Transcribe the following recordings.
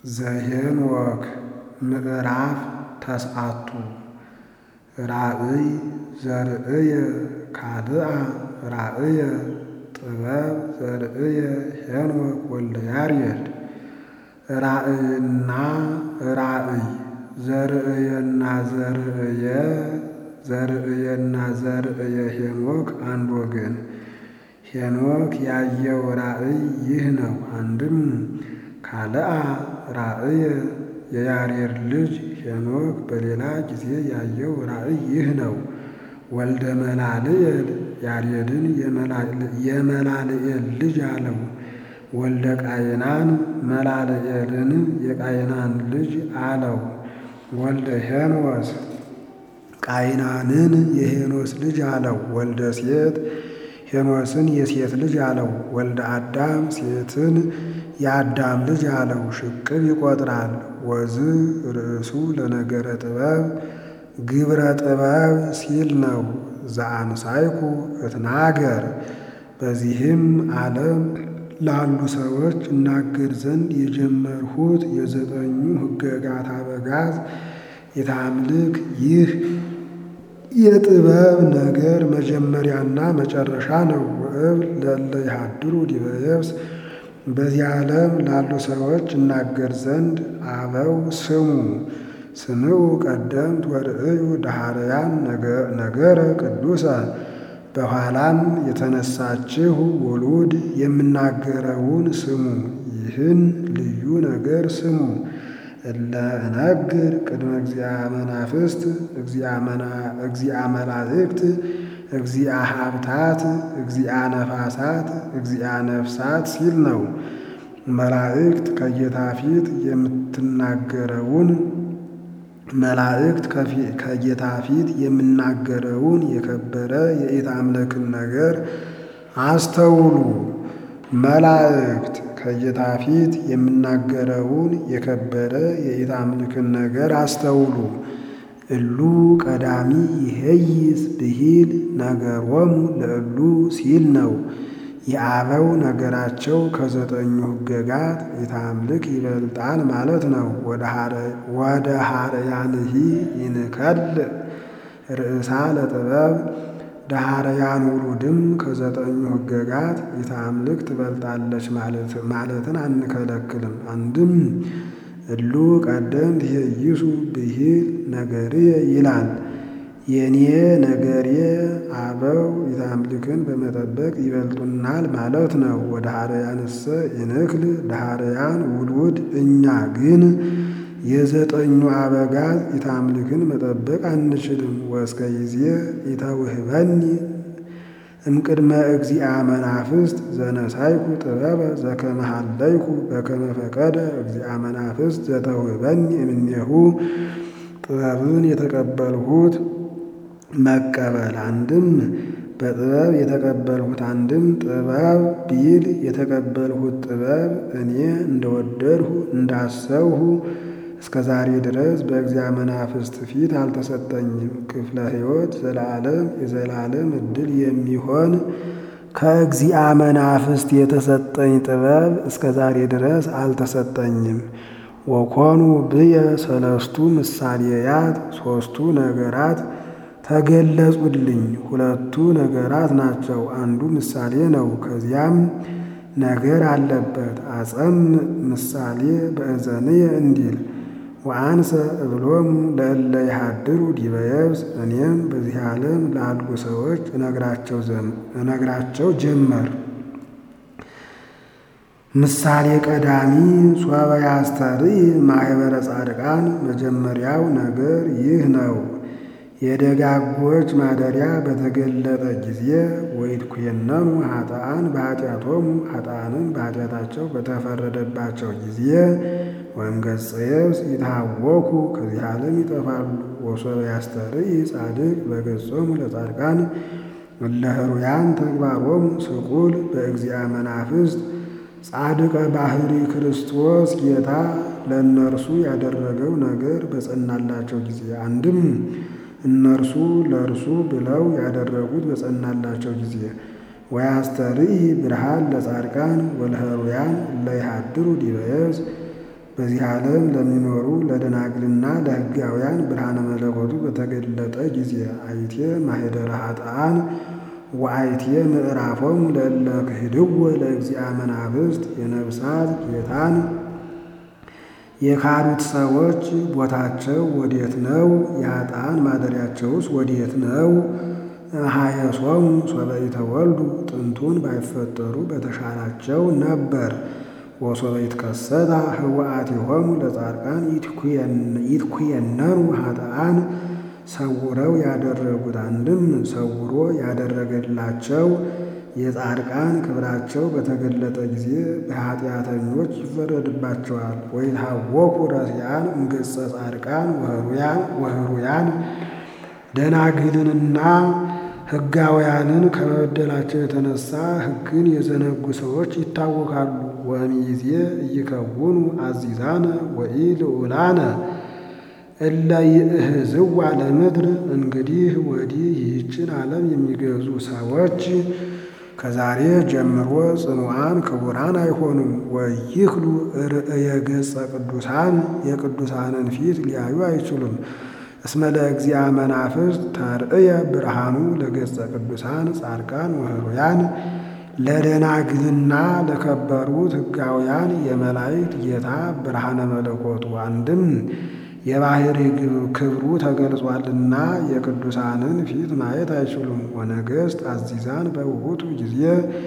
ዘኄንወክ ምዕራፍ ተስዓቱ ራእይ ዘርእየ ካልአ ራእየ ጥበብ ዘርእየ ሄኖክ ወልደ ያሬድ ራእይና ራእይ ዘርእየና ዘርእየ ዘርእየና ዘርእየ ሄኖክ አንድ ወገን ሄኖክ ያየው ራእይ ይህ ነው። አንድም ካልአ ራእየ የያሬድ ልጅ ሄኖክ በሌላ ጊዜ ያየው ራእይ ይህ ነው። ወልደ መላልኤል ያሬድን የመላልኤል ልጅ አለው። ወልደ ቃይናን መላልኤልን የቃይናን ልጅ አለው። ወልደ ሄኖስ ቃይናንን የሄኖስ ልጅ አለው። ወልደ ሴት ሄኖስን የሴት ልጅ አለው። ወልደ አዳም ሴትን የአዳም ልጅ አለው። ሽቅብ ይቆጥራል። ወዝ ርእሱ ለነገረ ጥበብ ግብረ ጥበብ ሲል ነው። ዘአምሳይኩ እትናገር በዚህም ዓለም ላሉ ሰዎች እናገር ዘንድ የጀመርሁት የዘጠኙ ሕገጋት አበጋዝ የታምልክ ይህ የጥበብ ነገር መጀመሪያና መጨረሻ ነው። ወእብ ለእለ ይሃድሩ ዲበ የብስ በዚህ ዓለም ላሉ ሰዎች እናገር ዘንድ አበው ስሙ ስምዑ ቀደምት ወርእዩ ዳህርያን ነገረ ቅዱሰ በኋላም የተነሳችሁ ውሉድ የምናገረውን ስሙ። ይህን ልዩ ነገር ስሙ። እለ እነግር ቅድመ እግዚአ መናፍስት እግዚአ መላእክት እግዚአ ሀብታት እግዚአ ነፋሳት እግዚአ ነፍሳት ሲል ነው። መላእክት ከጌታ ፊት የምትናገረውን መላእክት ከጌታ ፊት የምናገረውን የከበረ የኢታምልክን ነገር አስተውሉ። መላእክት ከጌታ ፊት የምናገረውን የከበረ የኢታምልክን ነገር አስተውሉ። እሉ ቀዳሚ ይሄይስ ብሂል ነገሮሙ ለእሉ ሲል ነው። የአበው ነገራቸው ከዘጠኙ ሕገጋት የታምልክ ይበልጣል ማለት ነው። ወደ ሀረያንሂ ይንከል ርእሳ ለጥበብ ዳህርያን ውሉድም ከዘጠኙ ሕገጋት የታምልክ ትበልጣለች ማለትን አንከለክልም። አንድም እሉ ቀደምት ይሄይሱ ብሂል ነገርየ ይላል። የኔ ነገሬ አበው የታምልክን በመጠበቅ ይበልጡናል ማለት ነው። ወደ ሀረያንሰ ይንክል ዳህርያን ውሉድ እኛ ግን የዘጠኙ አበጋዝ የታምልክን መጠበቅ አንችልም። ወእስከ ጊዜ ኢተውህበኒ እምቅድመ እግዚአ መናፍስት ዘነሳይኩ ጥበበ ዘከመ ሀለይኩ በከመ ፈቀደ እግዚአ መናፍስት ዘተውህበኒ እምኔሁ ጥበብን የተቀበልሁት መቀበል አንድም በጥበብ የተቀበልሁት አንድም ጥበብ ቢል የተቀበልሁት ጥበብ እኔ እንደወደድሁ እንዳሰብሁ እስከ ዛሬ ድረስ በእግዚአ መናፍስት ፊት አልተሰጠኝም። ክፍለ ሕይወት ዘላለም የዘላለም ዕድል የሚሆን ከእግዚአ መናፍስት የተሰጠኝ ጥበብ እስከ ዛሬ ድረስ አልተሰጠኝም። ወኮኑ ብየ ሰለስቱ ምሳሌያት ሦስቱ ነገራት ተገለጹልኝ። ሁለቱ ነገራት ናቸው፣ አንዱ ምሳሌ ነው። ከዚያም ነገር አለበት። አጸም ምሳሌ በእዘንየ እንዲል ወአንሰ እብሎሙ ለእለ ይሃድሩ ዲበ የብስ እኔም በዚህ ዓለም ላሉ ሰዎች እነግራቸው ጀመር። ምሳሌ ቀዳሚ ሶበ ያስተርኢ ማኅበረ ጻድቃን መጀመሪያው ነገር ይህ ነው። የደጋጎች ማደሪያ በተገለጠ ጊዜ ወይትኩየነኑ ኃጥአን በኃጢአቶሙ ኃጥአንን በኃጢአታቸው በተፈረደባቸው ጊዜ ወእምገጸ የብስ ይትሃወኩ ከዚህ ዓለም ይጠፋሉ። ወሶበ ያስተርኢ ጻድቅ በገጾሙ ለጻድቃን እለ ኅሩያን ተግባሮሙ ስቁል በእግዚአ መናፍስት ጻድቀ ባህሪ ክርስቶስ ጌታ ለእነርሱ ያደረገው ነገር በጸናላቸው ጊዜ አንድም እነርሱ ለእርሱ ብለው ያደረጉት በጸናላቸው ጊዜ ወያስተርኢ ብርሃን ለጻድቃን ወለኅሩያን እለ ይሃድሩ ዲበ የብስ በዚህ ዓለም ለሚኖሩ ለደናግልና ለሕጋውያን ብርሃነ መለኮቱ በተገለጠ ጊዜ አይቴ ማኅደረ ኃጥኣን ወአይቴ ምዕራፎሙ ለእለ ክህድዎ ለእግዚአ መናፍስት የነፍሳት ጌታን የካዱት ሰዎች ቦታቸው ወዴት ነው? የኃጥኣን ማደሪያቸውስ ወዴት ነው? ሀየሶሙ ሶበ ኢተወልዱ ጥንቱን ባይፈጠሩ በተሻላቸው ነበር። ወሶበ ይትከሰታ ህወአቲሆሙ ለጻድቃን ይትኩየነኑ ኃጥኣን ሰውረው ያደረጉት አንድም ሰውሮ ያደረገላቸው የጻድቃን ክብራቸው በተገለጠ ጊዜ በኃጢአተኞች ይፈረድባቸዋል። ወይትሃወኩ ረሲዓን እምገጸ ጻድቃን ወህሩያን ደናግልንና ሕጋውያንን ከመበደላቸው የተነሳ ሕግን የዘነጉ ሰዎች ይታወካሉ። ወእምይእዜ ኢይከውኑ አዚዛነ ወኢልዑላነ እለ ይእህዝዋ ለምድር። እንግዲህ ወዲህ ይህችን ዓለም የሚገዙ ሰዎች ከዛሬ ጀምሮ ጽኑዓን ክቡራን አይሆኑም። ወይክሉ ርእየ ገጸ ቅዱሳን የቅዱሳንን ፊት ሊያዩ አይችሉም። እስመ ለእግዚአ መናፍስት ተርእየ ብርሃኑ ለገጸ ቅዱሳን ጻድቃን ወህሩያን ለደናግልና ለከበሩት ሕጋውያን የመላእክት ጌታ ብርሃነ መለኮቱ አንድም የባሕሪ ክብሩ ተገልጿልና የቅዱሳንን ፊት ማየት አይችሉም። ወነገሥት አዚዛን በውእቱ ጊዜ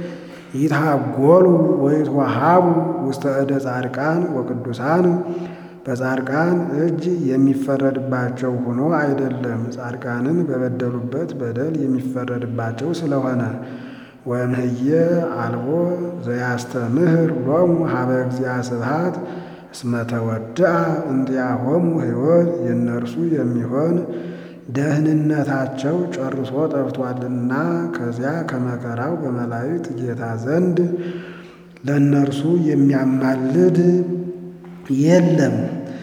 ይትሃጐሉ ወይትወሃቡ ውስተ እደ ጻድቃን ወቅዱሳን በጻድቃን እጅ የሚፈረድባቸው ሆኖ አይደለም፣ ጻድቃንን በበደሉበት በደል የሚፈረድባቸው ስለሆነ። ወእምሕየ አልቦ ዘያስተምህር ሎሙ ሀበ እግዚአ ስብሐት እስመ ተወድአ እንቲአሆሙ ሕይወት የእነርሱ የሚሆን ደህንነታቸው ጨርሶ ጠፍቷልና ከዚያ ከመከራው በመላእክት ጌታ ዘንድ ለእነርሱ የሚያማልድ የለም።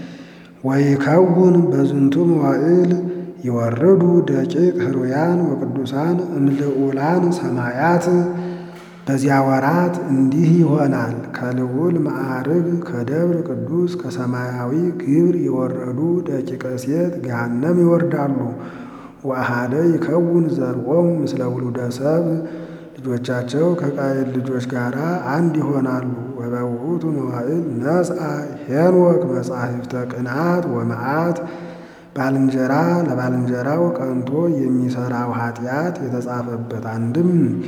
ወይከውን በዝንቱ መዋዕል ይወርዱ ደቂቅ ሕሩያን ወቅዱሳን እምልዑላን ሰማያት በዚያ ወራት እንዲህ ይሆናል። ከልዑል ማዕርግ ከደብር ቅዱስ ከሰማያዊ ግብር የወረዱ ደቂቀ ሴት ገሃነም ይወርዳሉ። ወአሐደ ይከውን ዘርዖሙ ምስለ ውሉደ ሰብእ ልጆቻቸው ከቃየል ልጆች ጋር አንድ ይሆናሉ። ወበውእቱ መዋዕል ነጽአ ሄኖክ መጻሕፍተ ቅንዓት ወመዓት ባልንጀራ ለባልንጀራው ቀንቶ የሚሠራው ኃጢአት የተጻፈበት አንድም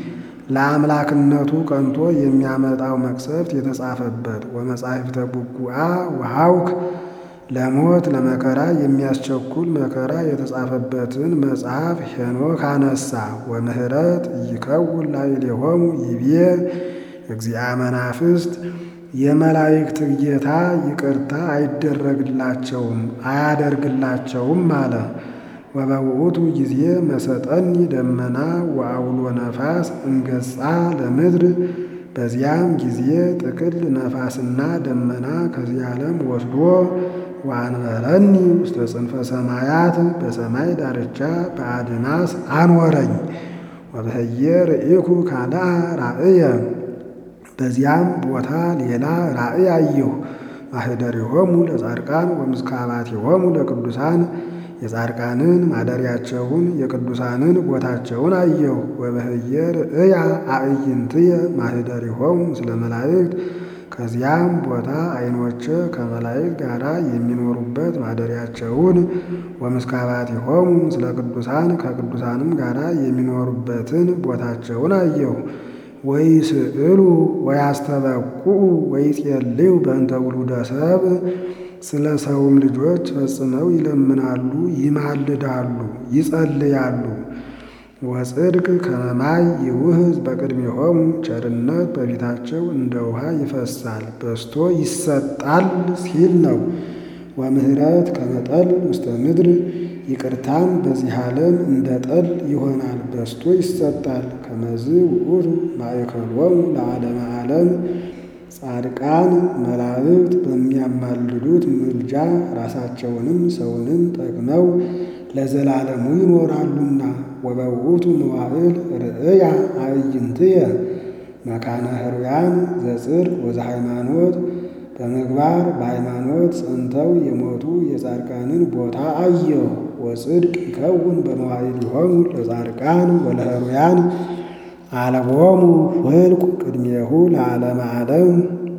ለአምላክነቱ ቀንቶ የሚያመጣው መቅሰፍት የተጻፈበት ወመጻሕፍተ ቡጉአ ወሐውክ ለሞት ለመከራ የሚያስቸኩል መከራ የተጻፈበትን መጽሐፍ ሄኖክ አነሳ። ወምህረት ይከውን ላዕሌሆሙ ይቤ እግዚአ መናፍስት የመላእክት ጌታ ይቅርታ አይደረግላቸውም አያደርግላቸውም አለ። ወበውእቱ ጊዜ መሰጠኒ ደመና ወአውሎ ነፋስ እንገጻ ለምድር በዚያም ጊዜ ጥቅል ነፋስና ደመና ከዚህ ዓለም ወስዶ ወአንበረኒ ውስተ ጽንፈ ሰማያት በሰማይ ዳርቻ በአድማስ አኖረኝ። ወበህየ ርኢኩ ካልአ ራእየ በዚያም ቦታ ሌላ ራእይ አየሁ። ማኅደሪሆሙ ለጻድቃን ወምስካባቲሆሙ ለቅዱሳን የጻድቃንን ማደሪያቸውን የቅዱሳንን ቦታቸውን አየሁ። ወበህየ ርእያ አዕይንትየ ማኅደሪሆሙ ምስለ መላእክት ከዚያም ቦታ ዓይኖቼ ከመላእክት ጋር የሚኖሩበት ማደሪያቸውን ወምስካባቲሆሙ ምስለ ቅዱሳን ከቅዱሳንም ጋር የሚኖሩበትን ቦታቸውን አየሁ። ወይስእሉ ወያስተበቁዑ ወይጼልዩ በእንተ ውሉደ ሰብእ ስለ ሰውም ልጆች ፈጽመው ይለምናሉ፣ ይማልዳሉ፣ ይጸልያሉ። ወጽድቅ ከመማይ ይውህዝ በቅድሜሆሙ ቸርነት በፊታቸው እንደ ውሃ ይፈሳል በስቶ ይሰጣል ሲል ነው። ወምህረት ከመጠል ውስተ ምድር ይቅርታም በዚህ ዓለም እንደ ጠል ይሆናል በስቶ ይሰጣል። ከመዝ ውእቱ ማእከሎሙ ለዓለመ ዓለም ጻድቃን መላእክት በሚያማልዱት ምልጃ ራሳቸውንም ሰውንም ጠቅመው ለዘላለሙ ይኖራሉና። ወበውእቱ መዋዕል ርእያ አዕይንትየ መካነ ሕሩያን ዘጽድቅ ወዘሃይማኖት በምግባር በሃይማኖት ጸንተው የሞቱ የጻድቃንን ቦታ አየሁ። ወጽድቅ ይከውን በመዋዕሊሆሙ ለጻድቃን ወለህሩያን አልቦሙ ፍልቁ ቅድሜሁ ለዓለመ ዓለም።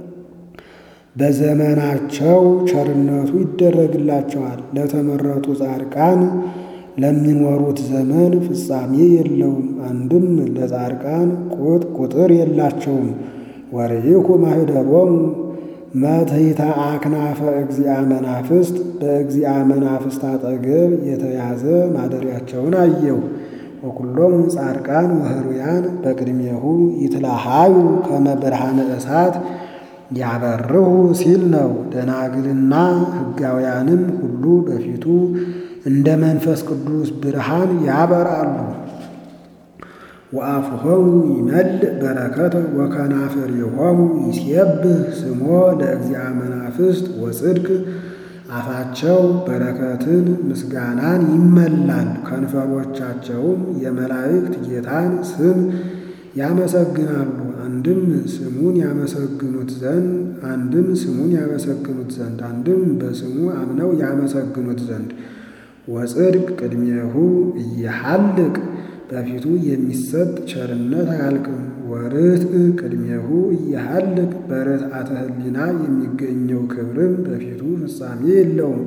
በዘመናቸው ቸርነቱ ይደረግላቸዋል። ለተመረጡ ጻድቃን ለሚኖሩት ዘመን ፍጻሜ የለውም። አንድም ለጻድቃን ቁጥ ቁጥር የላቸውም። ወርኢኩ ማኅደሮሙ መትሕተ አክናፈ እግዚአ መናፍስት በእግዚአ መናፍስት አጠገብ የተያዘ ማደሪያቸውን አየው። ወኩሎሙ ጻድቃን ወህሩያን በቅድሜሁ ይትለሃዩ ከመ ብርሃነ እሳት ያበርሁ ሲል ነው። ደናግልና ሕጋውያንም ሁሉ በፊቱ እንደ መንፈስ ቅዱስ ብርሃን ያበራሉ። ወአፍሆሙ ይመልእ በረከተ ወከናፍሪሆሙ ይሴብህ ስሞ ለእግዚአ መናፍስት ወጽድቅ። አፋቸው በረከትን ምስጋናን ይመላል፣ ከንፈሮቻቸውም የመላእክት ጌታን ስም ያመሰግናሉ። አንድም ስሙን ያመሰግኑት ዘንድ አንድም ስሙን ያመሰግኑት ዘንድ አንድም በስሙ አምነው ያመሰግኑት ዘንድ ወጽድቅ ቅድሜሁ እየሐልቅ በፊቱ የሚሰጥ ቸርነት አያልቅም። ወርትዕ ቅድሜሁ እየሐልቅ በርትዓተ ሕሊና የሚገኘው ክብርም በፊቱ ፍጻሜ የለውም።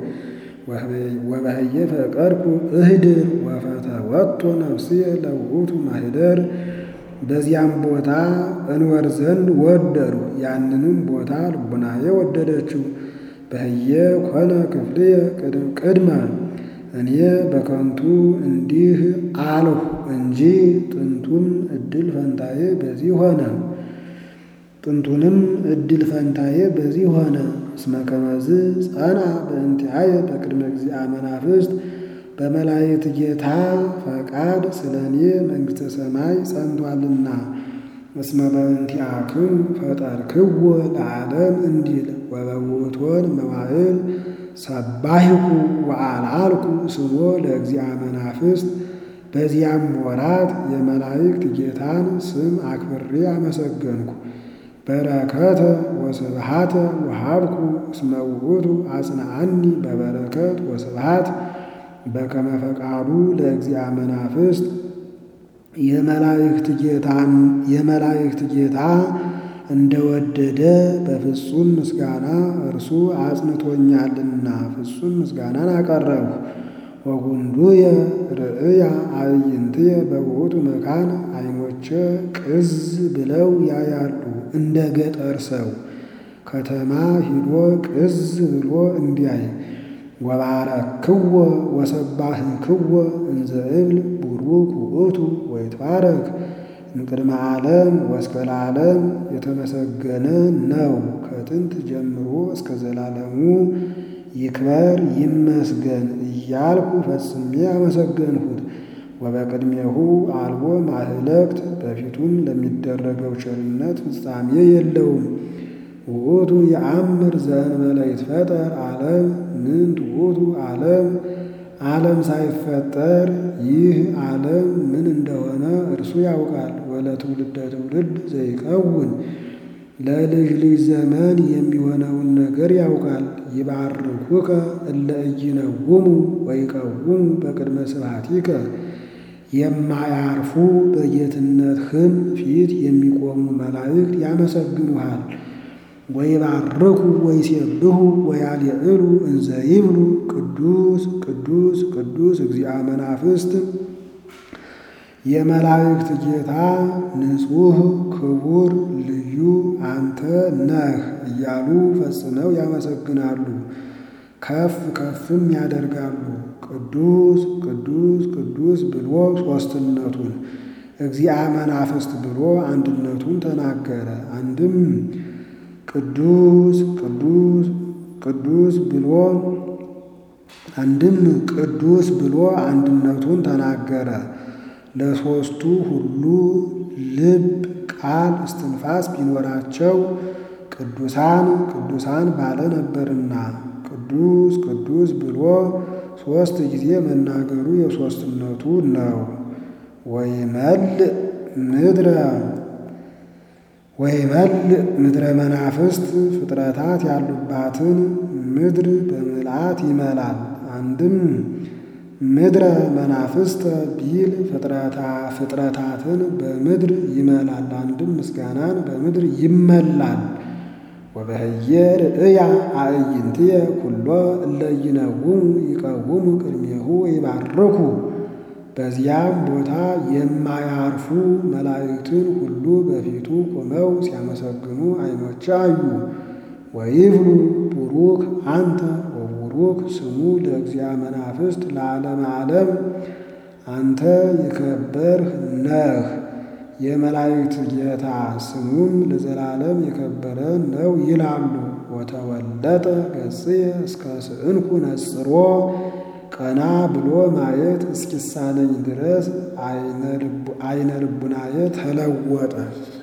ወበህየ ፈቀድኩ እህድር ወፈተወቶ ነፍስየ ለውእቱ ማኅደር በዚያም ቦታ እንወር ዘንድ ወደዱ። ያንንም ቦታ ልቡናዬ ወደደችው። በህየ ኮነ ክፍልየ ቅድመ እኔ በከንቱ እንዲህ አልሁ እንጂ ጥንቱም እድል ፈንታዬ በዚህ ሆነ። ጥንቱንም እድል ፈንታዬ በዚህ ሆነ። እስመ ከመዝ ጸና በእንቲአየ በቅድመ እግዚአ መናፍስት በመላእክት ጌታ ፈቃድ ስለ እኔ መንግሥተ ሰማይ ጸንቷልና። እስመ በእንቲአክሙ ፈጠርክዎ ለዓለም እንዲል ወበውእቶን መዋዕል ሰባሂኩ ወአልዓልኩ ስሞ ለእግዚአ መናፍስት። በዚያም ወራት የመላእክት ጌታን ስም አክብሬ አመሰገንኩ። በረከተ ወስብሃተ ወሃብኩ እስመ ውእቱ አጽንዓኒ በበረከት ወስብሃት በከመ ፈቃዱ ለእግዚአ መናፍስት የመላእክት ጌታን የመላእክት ጌታ እንደወደደ በፍጹም ምስጋና እርሱ አጽንቶኛልና ፍጹም ምስጋናን አቀረብሁ። ወጉንዱየ ርእያ አዕይንትየ በውእቱ መካን ዓይኖቼ ቅዝ ብለው ያያሉ እንደ ገጠር ሰው ከተማ ሂዶ ቅዝ ብሎ እንዲያይ። ወባረክዎ ወሰባህክዎ እንዘ እብል ቡሩክ ውእቱ ወይትባረክ እምቅድመ ዓለም ወእስከ ለዓለም የተመሰገነ ነው። ከጥንት ጀምሮ እስከ ዘላለሙ ይክበር ይመስገን እያልኩ ፈጽሜ አመሰገንሁት። ወበቅድሜሁ አልቦ ማህለክት በፊቱም ለሚደረገው ቸርነት ፍጻሜ የለውም። ውእቱ የአምር ዘእንበለ ይትፈጠር ዓለም ምንት ውእቱ ዓለም ዓለም ሳይፈጠር ይህ ዓለም ምን እንደሆነ እርሱ ያውቃል። ወለትውልደ ትውልድ ዘይከውን ለልጅ ልጅ ዘመን የሚሆነውን ነገር ያውቃል። ይባርኩከ እለ ኢይነውሙ ወይቀውሙ በቅድመ ስብሐቲከ የማያርፉ በጌትነትህም ፊት የሚቆሙ መላእክት ያመሰግኑሃል። ወይባርኩ ወይሴብሑ ወያልዕሉ እንዘ ይብሉ ቅዱስ ቅዱስ ቅዱስ እግዚአ መናፍስት የመላእክት ጌታ ንጹሕ ክቡር ልዩ አንተ ነህ እያሉ ፈጽመው ያመሰግናሉ፣ ከፍ ከፍም ያደርጋሉ። ቅዱስ ቅዱስ ቅዱስ ብሎ ሦስትነቱን እግዚአ መናፍስት ብሎ አንድነቱን ተናገረ። አንድም ቅዱስ ቅዱስ ቅዱስ ብሎ አንድም ቅዱስ ብሎ አንድነቱን ተናገረ። ለሦስቱ ሁሉ ልብ ቃል እስትንፋስ ቢኖራቸው ቅዱሳን ቅዱሳን ባለ ነበርና ቅዱስ ቅዱስ ብሎ ሦስት ጊዜ መናገሩ የሦስትነቱ ነው። ወይመልእ ምድረ ወይመልእ ምድረ መናፍስት ፍጥረታት ያሉባትን ምድር በምልአት ይመላል። አንድም ምድረ መናፍስት ቢል ፍጥረታትን በምድር ይመላል። አንድም ምስጋናን በምድር ይመላል። ወበህየ ርእያ አዕይንትየ ኩሎ እለ ይነውሙ ይቀውሙ ቅድሜሁ ይባርኩ። በዚያም ቦታ የማያርፉ መላእክትን ሁሉ በፊቱ ቆመው ሲያመሰግኑ ዓይኖች አዩ። ወይብሉ ቡሩክ አንተ ወቡሩክ ስሙ ለእግዚአ መናፍስት ለዓለመ ዓለም። አንተ የከበርህ ነህ የመላእክት ጌታ ስሙም ለዘላለም የከበረ ነው ይላሉ። ወተወለጠ ገጽየ እስከ ስእንኩ ነጽሮ ቀና ብሎ ማየት እስኪሳነኝ ድረስ አይነ ልቡናየ ተለወጠ።